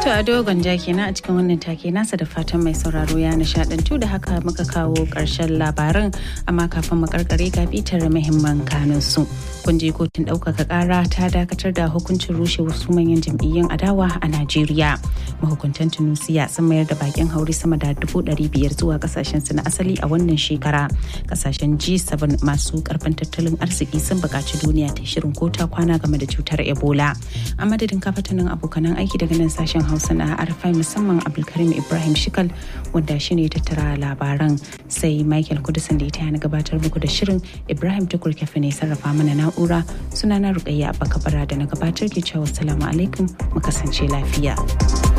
To a dogon ja kenan a cikin wannan take nasa da fatan mai sauraro ya nishadantu da haka muka kawo ƙarshen labaran amma kafin mu karkare ga bitar muhimman kanun su. Kun je kotun ɗaukaka ƙara ta dakatar da hukuncin rushe wasu manyan jam'iyyun adawa a Najeriya. Mahukuntan Tunusiya sun mayar da bakin hauri sama da dubu ɗari biyar zuwa ƙasashen su na asali a wannan shekara. Ƙasashen G7 masu ƙarfin tattalin arziki sun buƙaci duniya ta shirin kota kwana game da cutar Ebola. A madadin kafatanin abokanan aiki daga nan sashen Hausa na Arfai musamman Abdulkarim Ibrahim Shikal wanda shi ne tattara labaran sai Michael Kudusan da ya taya na gabatar muku da shirin Ibrahim Tukur Kafe ne sarrafa mana na'ura sunana Rukayya Abba Kabara da na gabatar ke cewa salamu alaikum mu kasance lafiya.